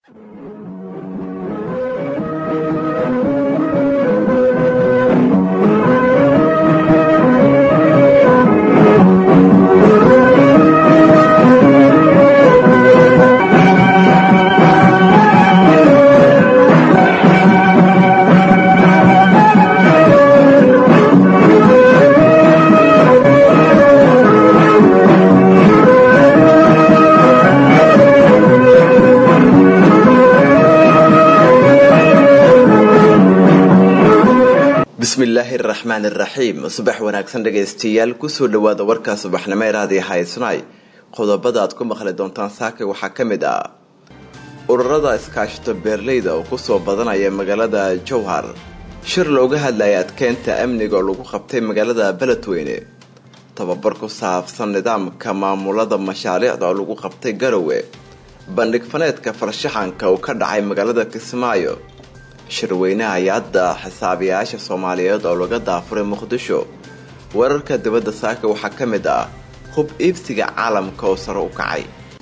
bismillaahi araxmaan iraxiim subax wanaagsan dhagaystayaal kusoo dhawaada warka subaxnimo ee raadiyo haysnay qodobada aad ku maqli doontaan saaka waxaa ka mid ah ururada iskaashito beerleyda oo kusoo badanaya magaalada jowhar shir looga hadlaya adkeynta amniga oo lagu qabtay magaalada beledweyne tababar ku saabsan nidaamka maamulada mashaariicda oo lagu qabtay garowe bandhig faneedka farshaxanka uu ka dhacay magaalada kismaayo shirweynaha hay-adda xisaabiyaasha soomaaliyeed oo laga daafuray muqdisho wararka dibadda saaka waxaa ka mid ah hub iibsiga caalamka oo sare u kacay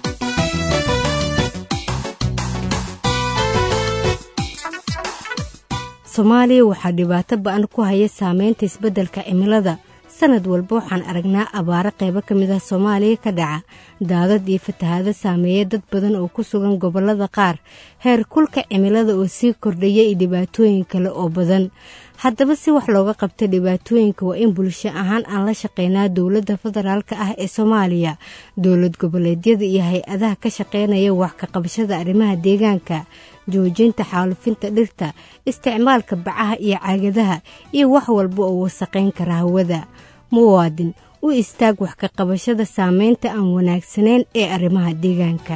soomaaliya waxaa dhibaato ba-an ku haya saameynta isbeddelka cimilada sanad walba waxaan aragnaa abaaro qaybo ka mid ah soomaaliya ka dhaca daadad iyo fatahaado saameeya dad badan oo ku sugan gobollada qaar heer kulka cimilada oo sii kordhaya iyo dhibaatooyin kale oo badan haddaba si wax looga qabta dhibaatooyinka waa in bulsho ahaan aan la shaqeynaa dowladda federaalka ah ee soomaaliya dowlad goboleedyada iyo hay-adaha ka shaqeynaya wax ka qabashada arrimaha deegaanka joojinta xaalufinta dhirta isticmaalka bacaha iyo caagadaha iyo wax walba oo wasaqayn kara hawada muwaadin u istaag wax ka qabashada saameynta aan wanaagsanayn ee arrimaha deegaanka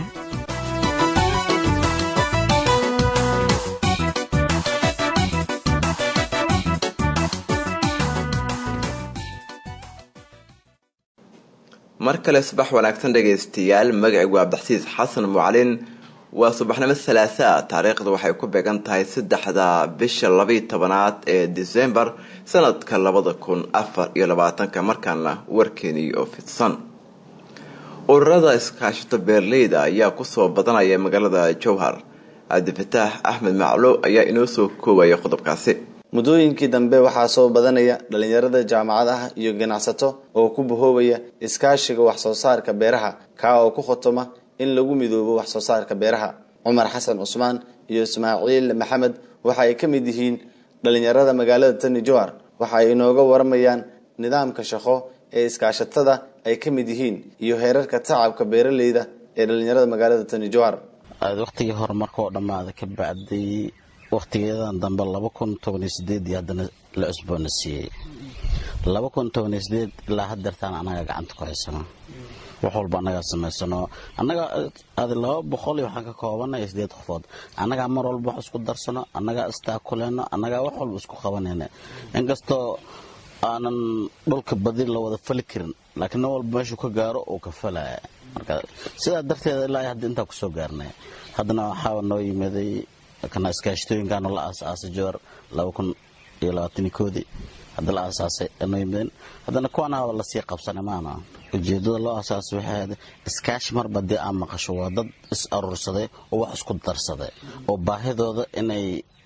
mar kale subax wanaagsan dhagaystayaal magacaygu abdaxsiis xasan mucalin waa subaxnimo salaasaa taariikhda waxay ku beegan tahay saddexda bisha labayo tobanaad ee disembar sanadka labada kun afar iyo labaatanka markaana warkeenii oo fidsan ururada iskaashito beerleyda ayaa kusoo badanaya magaalada jowhar cabdifataax axmed maclo ayaa inoo soo koobaya qodobkaasi muddooyinkii dambe waxaa soo badanaya dhalinyarada jaamacadaha iyo ganacsato oo ku bahoobaya iskaashiga wax soo saarka beeraha kaa oo ku khotoma in lagu midoobo wax soo saarka beeraha cumar xasan cusmaan iyo ismaaciil maxamed waxa ay ka mid yihiin dhalinyarada magaalada tani jowhar waxa ay inooga waramayaan nidaamka shaqo ee iskaashatada ay ka mid yihiin iyo heerarka tacabka beeraleyda ee dhalinyarada magaalada tani jowhar waqtigii hore markoo dhammaada ka bacday waqtigeedan dambe laba kun tobaniyo sideed iyo haddana la cusboona siiyey laba kun tobaniyo sideed ilaa hadeertaan annaga gacanta ku haysano wax walba annagaa samaysano annaga adi laba boqol iyo waxaan ka koobanay sideed qofood annagaa mar walba wax isku darsano annagaa istaakuleyno annagaa wax walba isku qabanayna inkastoo aanan dhulka badi la wada fali karin laakiin nin walba meeshuu ka gaaro uu ka falaya marka sidaa darteeda ilaa hadda intaa kusoo gaarnay haddana waxaa noo yimaday kana iskaashatooyinkaanu la aasaasay jowar laba kun iyo labaatani koodii hadda la aasaasay noo yimaadeen haddana kuwanaaba lasii qabsanay maana ujeedada loo aasaasay waxay ahayd iskaashi marba dee aan maqasho waa dad is aruursaday oo wax isku darsaday oo baahidooda inay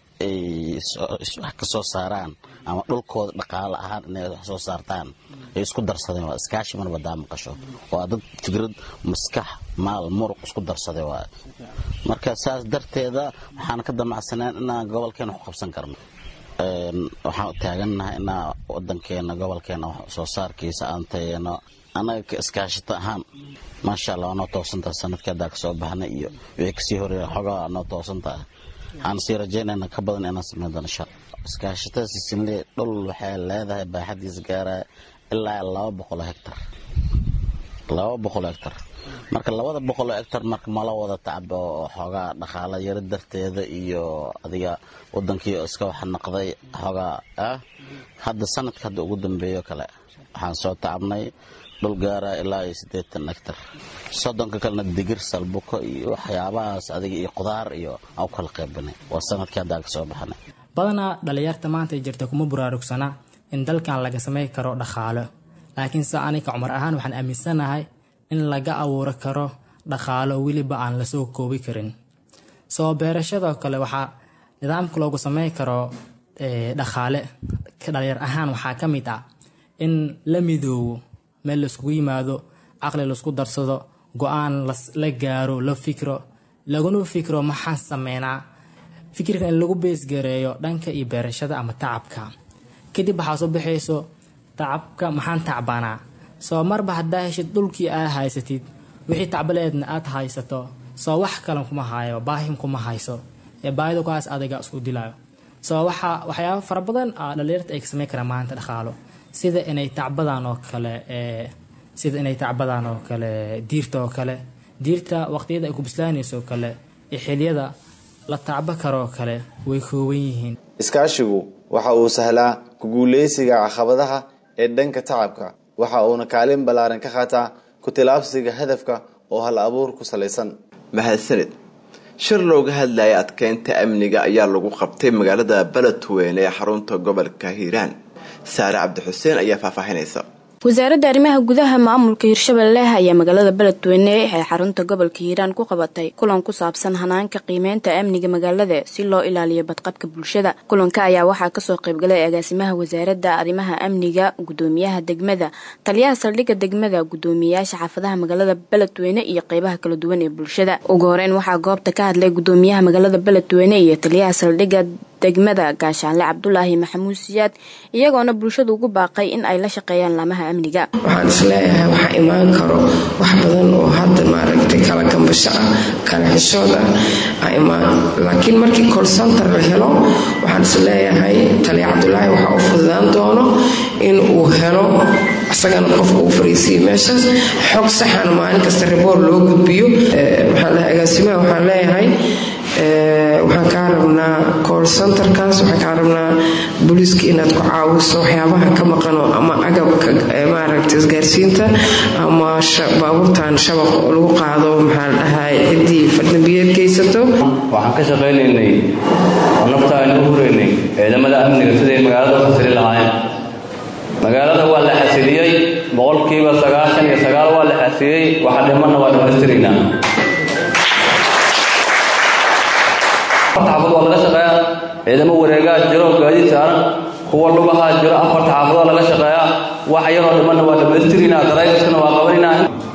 wax ka soo saaraan ama dhulkooda dhaqaale ahaan inay wax soo saartaan ay isku darsadeen waa iskaashi marba daa maqasho waa dad fikrad maskax maal muruq isku darsaday waa marka saas darteeda waxaan ka damacsaneen inaan gobolkeena wax qabsan karno waxaan taagannahay inaa wadankeena gobolkeena wax soo saarkiisa aan tayeeno annaga iskaashata ahaan maasha allah waa noo toosantaha sanadkii haddaa kasoo baxnay iyo wixii kasii horeeya xogaa noo toosantaha waxaan sii rajaynayna ka badan inaan sameyn doono shar iskaashatada sisinle dhul waxay leedahay baaxadiisa gaaraya ilaa laba boqoloo hectar laba boqoloo hectar marka labada boqoloo hectar marka mala wada tacbo oo xoogaa dhaqaala yaro darteeda iyo adiga wadankii iska wax naqday xoogaa ah hadda sanadka hadda ugu dambeeyo kale waxaan soo tacabnay dhul gaara ilaa iyo siddeetan hectar soddonka kalena digir salbuko iyo waxyaabahaas adiga iyo qudaar iyo aan u kala qaybinay waa sanadkii haddaa ka soo baxnay badanaa dhalinyarta maanta jirta kuma buraarugsana in dalkan laga samay karo dhaqaalo laakiin se anika cumar ahaan waxaan aaminsanahay in laga abuuri karo dhaqaalo weliba aan lasoo koobi karin soo beerashadoo kale waxaa nidaamka loogu samey karo dhaqaale dhalinyar ahaan waxaa ka mid ah in la midoobo meel laiskugu yimaado caqli laisku darsado go-aan la gaaro la fikro laguna fikro maxaan sameynaa fikirka in lagu beesgareeyo dhanka iyo beerashada ama tacabka kadib waxaa soo baxayso tacabka maxaan tacbanaa soo marba haddaa heshid dhulkii aa haysatid wixii tacbaleedna aad haysato soo wax kalan kuma hayo baahin kuma hayso ee baahida kuhaas adayga isku dilayo soo waxaa waxyaaba fara badan a dhalinyarta ay ka sameyn karaan maanta dhaqaalo sida inay tacbadaan oo kale sida inay tacbadaan oo kale diirta oo kale diirta waqtiyada ay ku bislaanayso oo kale iyo xiliyada la tacbo karoo kale way kooban yihiin iskaashigu waxa uu sahlaa kuguuleysiga caqabadaha ee dhanka tacabka waxa uuna kaalin ballaaran ka qaataa ku-tilaabsiga hadafka oo hal abuur ku salaysan mahadsanid shir looga hadlaya adkeynta amniga ayaa lagu qabtay magaalada beledweyne ee xarunta gobolka hiiraan saare cabdixuseen ayaa faahfaahinaysa wasaaradda arrimaha gudaha maamulka hirshabelle ayaa magaalada beledweyne ee xarunta gobolka hiiraan ku qabatay kulan ku saabsan hanaanka qiimeynta amniga magaalada si loo ilaaliyo badqabka bulshada kulanka ayaa waxaa kasoo qaybgalay agaasimaha wasaaradda arrimaha amniga gudoomiyaha degmada taliyaha saldhigga degmada gudoomiyayaasha xaafadaha magaalada beledweyne iyo qeybaha kala duwan ee bulshada ugu horeyn waxaa goobta ka hadlay gudoomiyaha magaalada beledweyne iyo taliyaha saldhigga degmada gaashaanle cabdulaahi maxamuud siyaad iyagoona bulshadu ugu baaqay in ay la shaqeeyaan laamaha amniga waxaan isleeyahay waxaa imaan karo wax badan oo hadda maaragtay kala gambasho ah kala xishood ah imaan laakiin markii colcenter la helo waxaan isleeyahay taliya cabdulaahi waxaa u fududaan doono in uu helo isagana qofka uu fariisiyo meeshaas xog saxana maalin kasta riboor loo gudbiyo agaasimaha waxaan leeyahay waxaan kaa rabnaa col centerkaas waxaan kaa rabnaa booliiska inaad ku caawiso waxyaabaha ka maqano ama agabka maaragta isgaarsiinta ama baabuurtan shabaq oo lagu qaado maxaa la dhahay ciddii fadnabiyeed geysato waxaan ka shaqaynaynay oo nafta aynu u huraynay ciidamada amniga siday magaalada u xasili lahaayeen magaalada waa la xasiliyey boqolkiiba sagaashan iyo sagaal waa la xasiliyey waxa dhimanna waa dhamaystiraynaa xaafad waa laga shaqeeyaa ciidamo wareegaa jiro gaadiid saaran kuwa lugahaa jiro afarta xaafadoo laga shaqeeyaa wax yaroo dhimanna waa dhamaystirinaa daraygaskana waa qabanaynaa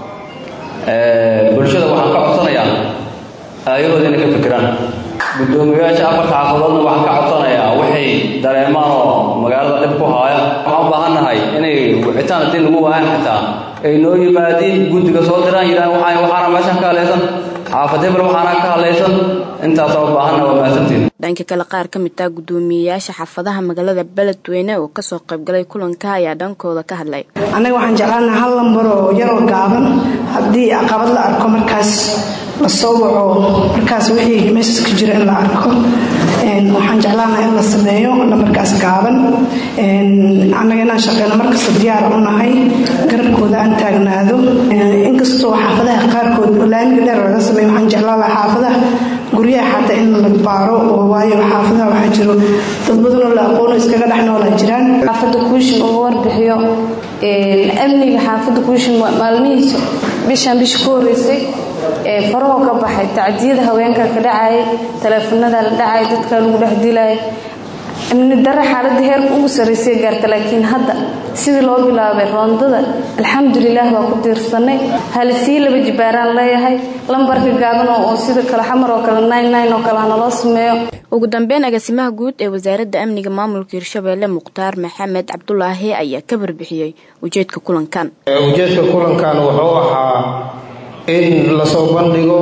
bulshada waxaan ka codsanayaa aayahooda inay ka fikiraan gudoomiyayaasha afarta xaafadoodna waxaan ka codsanayaa waxay dareemaan oo magaalada dhib ku haaya waxaan u baahannahay inay wicitaan haddii lagu waayan xitaa ay noo yimaadiin guddiga soo diraan yidhahan waxaan waxaana meeshan ka halaysan xaafad hebel waxaana ka hadlaysan intaasa u baahanna waa mahadsantiin dhanka kale qaar ka mid ah guddoomiyeyaasha xaafadaha magaalada beledweyne oo kasoo qaybgalay kulanka ayaa dhankooda ka hadlay annaga waxaan jeclaanaha hal lambar oo yaroo gaaban haddii caqabad la arko markaas la soo waco markaas wixii meeshas ka jira in la arko waxaan jeclaanaha in la sameeyo lambarkaas gaaban annaga inaan shaqeyno markasta diyaar u nahay garabkooda aan taagnaado inkastoo xaafadaha qaarkood laamiga dheer laga sameeyo waxaan jeclaan lahaa xaafadaha guryaha xataa in la baaro oo waayo xaafadaha waxaa jiro dad badanoo la aqoono iskaga dhex noolaa jiraan xaafadda kuushin ugu warbixiyo amniga xaafadda kuushin maalmihiisa bishaan bisha ku horeysay farahoo ka baxay tacdiyada haweenka ka dhacayay taleefanada la dhacay dadka lagu dhex dilaya amni dare xaaladda heerka ugu sarraysay gaarta laakiin hadda sidii loo bilaabay roondada alxamdulilaah waa ku tiirsanay halisii laba jibaaraan leeyahay lambarka gaaban oo sida kale xamar oo kale nine oo kale hanaloo sameeyo ugu dambeyn agaasimaha guud ee wasaaradda amniga maamulka hirshabeelle mukhtaar maxamed cabdulaahi ayaa ka barbixiyey ujeedka kulankan ujeedka kulankan wuxuu ahaa in lasoo bandhigo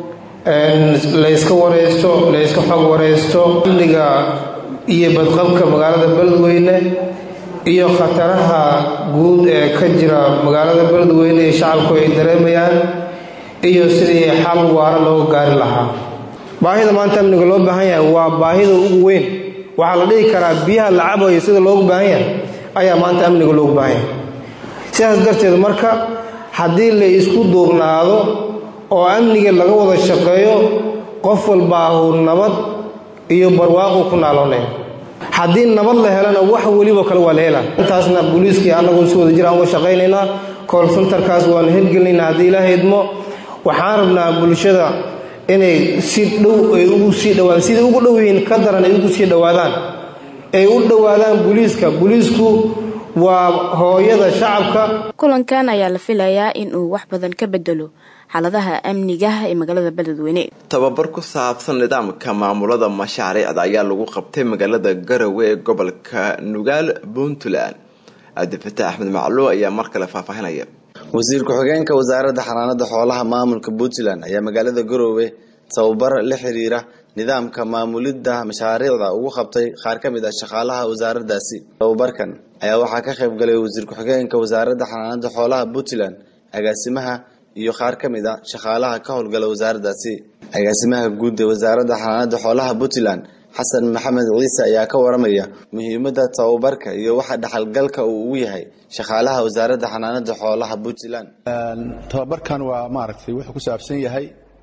layska wareysto layska xog wareysto amniga iyo badqabka magaalada beledweyne iyo khataraha guud ee ka jira magaalada beledweyne ee shacabku ay dareemayaan iyo sidii xal waara looga gaari lahaa baahida maanta amniga loo baahan yahay waa baahida ugu weyn waxaa la dhihi karaa biyaha la cabayo sida loogu baahan yahay ayaa maanta amniga loogu baahan yahay sidaas darteed marka haddii la isku duubnaado oo amniga laga wada shaqeeyo qof walbaahu nabad iyo barwaaqu ku naaloonaya haddii nabad la helana wax weliba kale waa la helaa intaasna booliiskii annagu si wada jiraan uga shaqaynaynaa kool sentarkaas waanu hirgelinaynaa haddii ilaaha idmo waxaan rabnaa bulshada inay si dhow ay ugu sii dhawaadaan sida ugu dhow yihiin ka daran ay ugu sii dhowaadaan ay u dhowaadaan booliiska booliisku waa hooyada shacabka kulankan ayaa la filayaa in uu wax badan ka bedelo xaaladaha amniga ee magaalada beledweyne tababar ku saabsan nidaamka maamulada mashaariicda ayaa lagu qabtay magaalada garowe ee gobolka nugaal puntland cabdifatax axmed macluw ayaa mar kale faahfaahinaya wasiir ku-xigeenka wasaaradda xanaanada xoolaha maamulka puntland ayaa magaalada garoowe tababar la xiriira nidaamka maamulidda mashaariicda ugu qabtay qaar ka mid ah shaqaalaha wasaaraddaasi tababarkan ayaa waxaa ka qayb galay wasiir ku-xigeenka wasaaradda xanaanada xoolaha puntland agaasimaha iyo qaar ka mid a shaqaalaha ka howlgala wasaaraddaasi agaasimaha guud ee wasaaradda xanaanada xoolaha puntland xasan maxamed ciise ayaa ka waramaya muhiimadda tababarka iyo waxa dhaxalgalka uu ugu yahay shaqaalaha wasaaradda xanaanada xoolaha puntland tababarkan waa maaragtay wuxuu ku saabsan yahay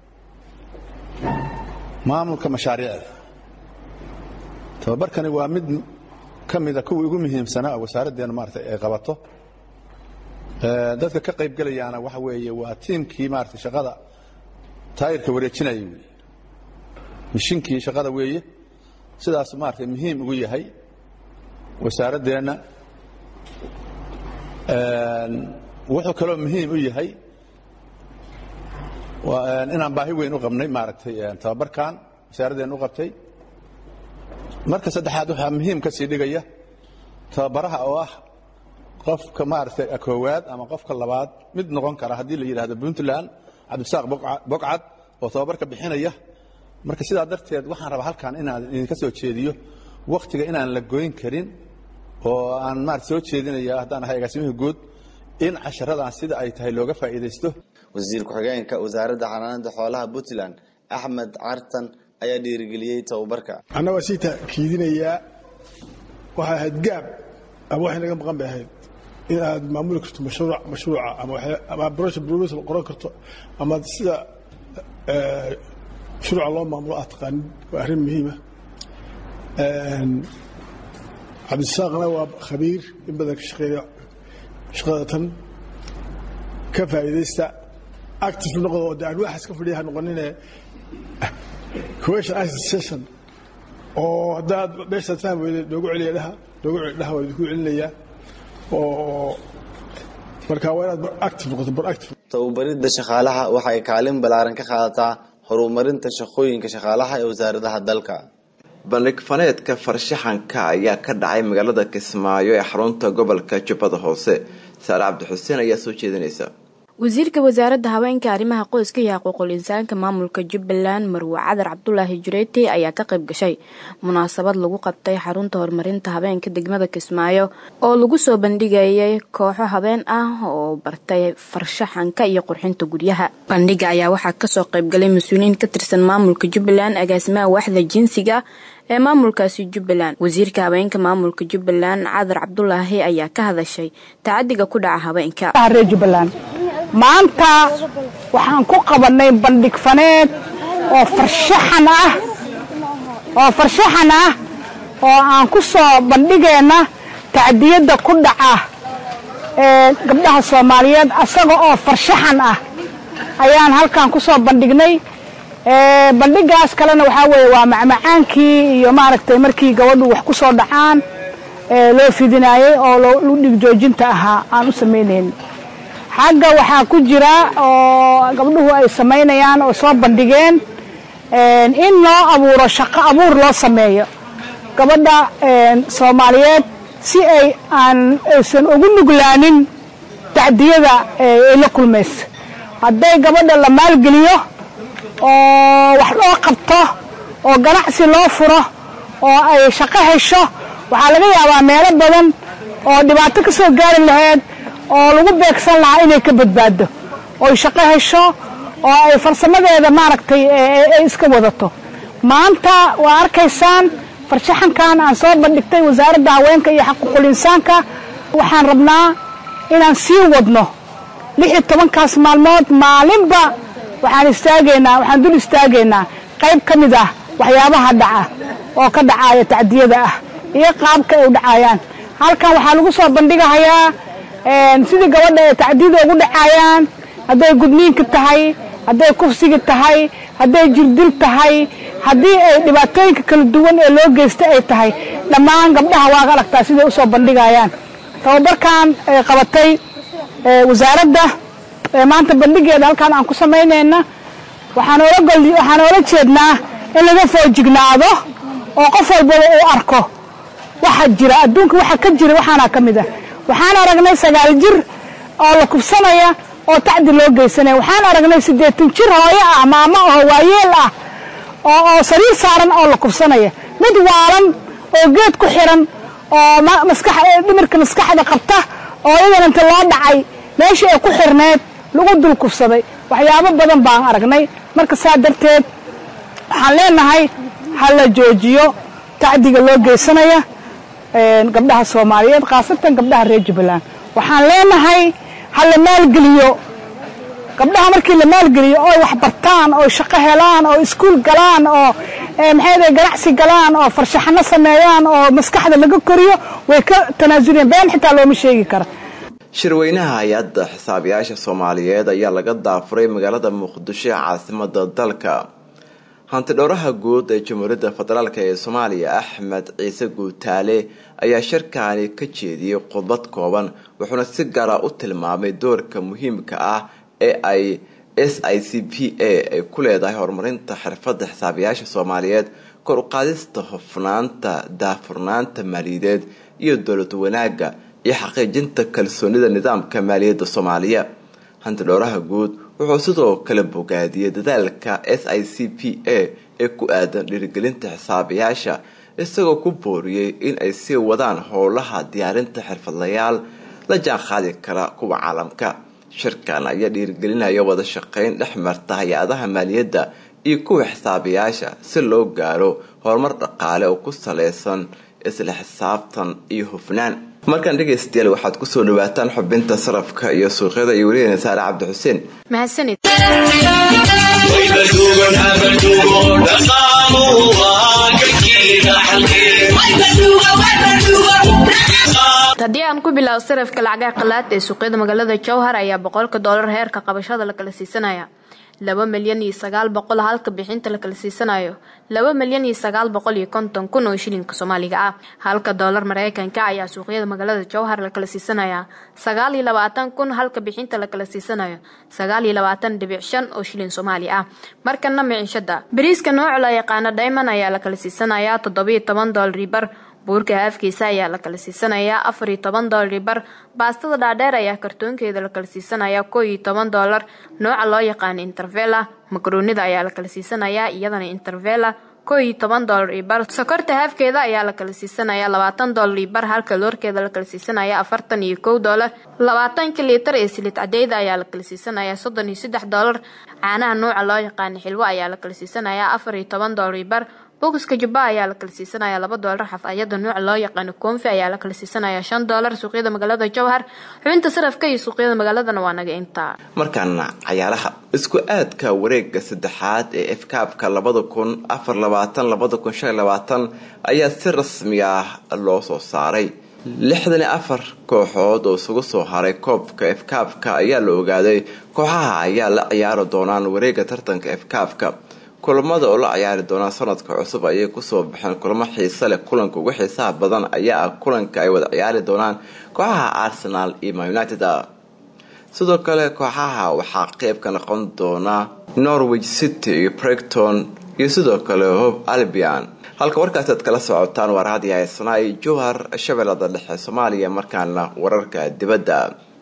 maamulka mashaariicda tababarkani waa mid ka mida kuwii ugu muhiimsanaa wasaaraddeenu maarata ay qabato dadka ka qaybgelayaana waxa weeye waa tiimkii maarata shaqada taayirka wareejinayay wey mishinkii shaqada weeye sidaas maarata muhiim ugu yahay wasaaraddeenna wuxuu kaloo muhiim u yahay inaan baahi weyn u qabnay maaragtay tababarkan wasaaraddeena u qabtay marka saddexaad waxaa muhiim ka sii dhigaya tababaraha oo ah qofka maaragtay koowaad ama qofka labaad mid noqon kara haddii la yidhahdo puntland cabdisaaq bogcad oo tababarka bixinaya marka sidaa darteed waxaan rabaa halkan inaan idinka soo jeediyo wakhtiga inaan la goyn karin oo aan maarata soo jeedinaya haddaan ahay agaasimihii guud in casharadan sida ay tahay looga faa'iidaysto wasiir ku-xigeenka wasaaradda xanaanada xoolaha puntland axmed cartan ayaa dhiirigeliyey tababarka anna waa sii kiidinayaa waxay ahayd gaab ama waxay naga maqan bay ahayd in aad maamuli karto mashruuc mashruuca ama brosha proposal qoran karto ama sida mashruuca loo maamulo aad taqaanid waa arrin muhiima cabdisaaqna waa khabiir in badan ka shaqeeya shaqada tan ka faa'iidaysta active noqdo oo de aan waxaas ka fadhiya ha noqonine question answer session oo haddaad meeshaad fahmi weyde noogu celiya dhaha noogu celi dhaha waa idinku celinayaa oo marka waa inaad active noqoto proactive tababaridda shaqaalaha waxay kaalin ballaaran ka qaadataa horumarinta shaqooyinka shaqaalaha ee wasaaradaha dalka bandhig faneedka farshaxanka ayaa ka dhacay magaalada kismaayo ee xarunta gobolka jubbada hoose saare cabdixuseen ayaa soo jeedinaysa wasiirka wasaaradda haweenka arrimaha qoyska iyo xuquuqul insaanka maamulka jubbaland marwe cadar cabdulaahi jureeti ayaa ka qayb gashay munaasabad lagu qabtay xarunta horumarinta habeenka degmada kismaayo oo lagu soo bandhigayay kooxo habeen ah oo bartay farshaxanka iyo qurxinta guryaha bandhiga ayaa waxaa kasoo qaybgalay mas-uuliyiin ka tirsan maamulka jubbaland agaasimaha waaxda jinsiga ee maamulkaasi jubbaland wasiirka habeenka maamulka jubbaland cadar cabdulaahi ayaa ka hadashay tacadiga ku dhaca habeenka maanta waxaan ku qabannay bandhig faneed oo farshaxan ah oo farshaxan ah oo aan ku soo bandhigayna tacdiyadda ku dhaca ee gabdhaha soomaaliyeed asaga oo farshaxan ah ayaan halkan ku soo bandhignay bandhigaas kalena waxaa weeye waa macmacaankii iyo maaragtay markii gabadhu wax ku soo dhacaan loo fidinaayey oo lu dhig joojinta ahaa aan u samaynayn xagga waxaa ku jira oo gabdhuhu ay samaynayaan oo soo bandhigeen in loo abuuro shaqo abuur loo sameeyo gabadha soomaaliyeed si ay aan aysan ugu nuglaanin tacdiyada ay la kulmayso hadday gabadha la maalgeliyo oo wax loo qabto oo ganacsi loo furo oo ay shaqo hesho waxaa laga yaabaa meelo badan oo dhibaato ka soo gaari lahayd oo lagu beegsan lahaa inay ka badbaado oy shaqo hesho oo ay farsamadeeda maaragtay ay iska wadato maanta waa arkaysaan farshaxankan aan soo bandhigtay wasaaradda haweenka iyo xaquuqul insaanka waxaan rabnaa inaan sii wadno lix iyo tobankaas maalmood maalinba waxaan istaagaynaa waxaan dul istaagaynaa qayb ka mid ah waxyaabaha dhaca oo ka dhacaaya tacdiyada ah iyo qaabka ay u dhacayaan halkan waxaa lagu soo bandhigahayaa sidii gabadha ay tacdiyada ugu dhacaayaan hadday gudniinka tahay hadday kufsigi tahay hadday jirdil tahay haddii ay dhibaatooyinka kala duwan ee loo geysta ay tahay dhammaan gabdhaha waa aragtaa siday usoo bandhigayaan tababarkan ay qabatay wasaaradda maanta bandhigeeda halkaan aan ku samaynayna waxaan oola jeednaa in laga foojignaado oo qof walbaba uu arko waxa jira adduunka waxa ka jira waxaana ka mid ah waxaan aragnay sagaal jir oo la kubsanaya oo tacdi loo geysanaya waxaan aragnay siddeetan jir hooyo ah maamo oo waayeel ah oo sariir saaran oo la kubsanaya mid waalan oo geed ku xiran oo dhimirka maskaxda qabta oo iyadana inta loo dhacay meeshii ay ku xirneed lagu dul kubsaday waxyaabo badan baan aragnay marka saa darteed waxaan leenahay ha la joojiyo tacdiga loo geysanaya gabdhaha soomaaliyeed khaasatan gabdhaha reer jubbaland waxaan leenahay ha la maalgeliyo gabdhaha markii la maalgeliyo oo wax bartaan oo shaqo helaan oo iskuul galaan oo maxay ganacsi galaan oo farshaxano sameeyaan oo maskaxda laga koriyo way ka tanaasuliyeen been xitaa looma sheegi kara shirweynaha hay-adda xisaabiyaasha soomaaliyeed ayaa laga daafuray magaalada muqdisho ee caasimada dalka hantidhowraha guud ee jamhuuriyadda federaalk ee soomaaliya axmed ciise guutaale ayaa shirkaani ka jeediyey khudbad kooban wuxuuna si gaara u tilmaamay doorka muhiimka ah ee ay s i c p a ay ku leedahay horumarinta xirfadda xisaabiyaasha soomaaliyeed kor u qaadista hofnaanta daafurnaanta maaliyadeed iyo dowlad wanaagga iyo xaqiijinta kalsoonida nidaamka maaliyadda soomaaliya hantidhowraha guud wuxuu sidoo kale bogaadiyey dadaalka s i c p a ee ku aadan dhiirigelinta xisaabiyaasha isagoo ku booriyey in ay sii wadaan howlaha diyaarinta xirfadlayaal la jaan qaadi kara kuwa caalamka shirkan ayaa dhiirigelinaya wada shaqeyn dhex marta hay-adaha maaliyadda iyo kuwa xisaabiyaasha si loo gaaro horumar dhaqaale oo ku saleysan isla xisaabtan iyo hufnaan markaan dhegaystayaal waxaad kusoo dhawaataan xubinta sarafka iyo suuqyada iyo weligeena saare cabdi xuseen mahadsanid haddii aan ku bilaabo sarafka lacagaha qalaad ee suuqyada magaalada jowhar ayaa boqolka doolar heerka qabashada la kala siisanaya laba milyan iyo sagaal boqol halka bixinta la kala siisanayo laba milyan iyo sagaal boqol iyo konton kun oo shilinka soomaaliga ah halka doolar mareykanka ayaa suuqyada magaalada jowhar la kala siisanaya sagaal iyo labaatan kun halka bixinta la kala siisanayo sagaal iyo labaatan dhibic shan oo shilin soomaali ah markana micishada bariiska nooca la yaqaano diamond ayaa la kala siisanaya toddobiyo toban doolar bar buurka haafkiisa ayaa la kala siisanayaa afar iyo toban doolar bar baastada dhaadheer ayaa kartoonkeeda la kala siisanayaa koo iyo toban doolar nooca loo yaqaano intervela makaroonida ayaa la kala siisanayaa iyadana intervela koo iyo toban doolar iyo bar sokorta haafkeeda ayaa la kala siisanayaa labaatan doolar iyo bar halka loorkeeda la kala siisanaya afartan iyo kow doolar labaatanka liitar ee silid cadeyda ayaa la kala siisanayaa soddon iyo saddex doolar caanaha nooca loo yaqaano xilwo ayaa la kala siisanayaa afar iyo toban doolar iyo bar bokiska jubba ayaa la kala siisanaya laba doolar xafayada nooca loo yaqaano koonfi ayaa la kala siisanaya shan doolar suuqyada magaalada jowhar xubinta sarafka iyo suuqyada magaaladana waa naga intaa markaana cayaaraha isku aadka wareega saddexaad ee efkaabka labada kun afar labaatan labada kun shan labaatan ayaa si rasmi ah loo soo saaray lixdan iyo afar kooxood oo isugu soo haray koobka efkaabka ayaa la ogaaday kooxaha ayaa la ciyaari doonaan wareega tartanka efkaabka kulamada oo la ciyaari doonaa sanadka cusub ayay kusoo baxeen kulamo xiise leh kulanka ugu xiisaha badan ayaa ah kulanka ay wada ciyaari doonaan kooxaha arsenal iyo man united sidoo kale kooxaha waxaa qeyb ka noqon doona norwich city iyo bregton iyo sidoo kale hope albion halka warkaasi aad kala socotaan waa raadiyo haysanaay jowhar shabeellada dhexe soomaaliya markaana wararka dibadda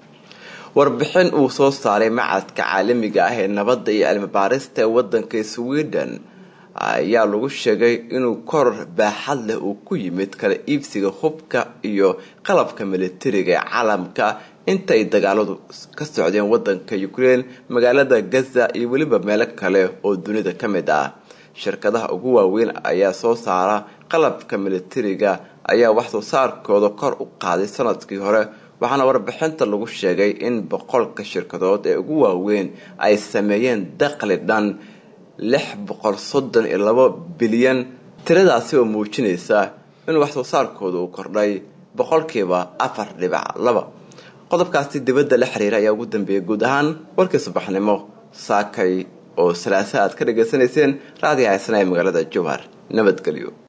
warbixin uu soo saaray macadka caalamiga ah ee nabadda iyo cilmibaarista ee wadanka sweden ayaa lagu sheegay inuu koror baaxad leh uu ku yimid kala iibsiga hubka iyo qalabka militariga ee caalamka inta ay dagaaladu ka socdeen wadanka ukraine magaalada gaza iyo weliba meelo kale oo dunida ka mid ah shirkadaha ugu waaweyn ayaa soo saara qalabka militariga ayaa waxsoo saarkooda kor u qaaday sanadkii hore waxaana warbixinta lagu sheegay in boqolka shirkadood ee ugu waaweyn ay sameeyeen daqli dhan lix boqol soddon iyo labo bilyan tiradaasi oo muujinaysa in waxsoo saarkooda uu kordhay boqolkiiba afar dhibac laba qodobkaasi dibadda la xiriira ayaa ugu dambeeyay guud ahaan warkii subaxnimo saakay oo salaasa aad ka dhagaysanayseen raadiyo haysana ee magaalada jowhar nabadgelyo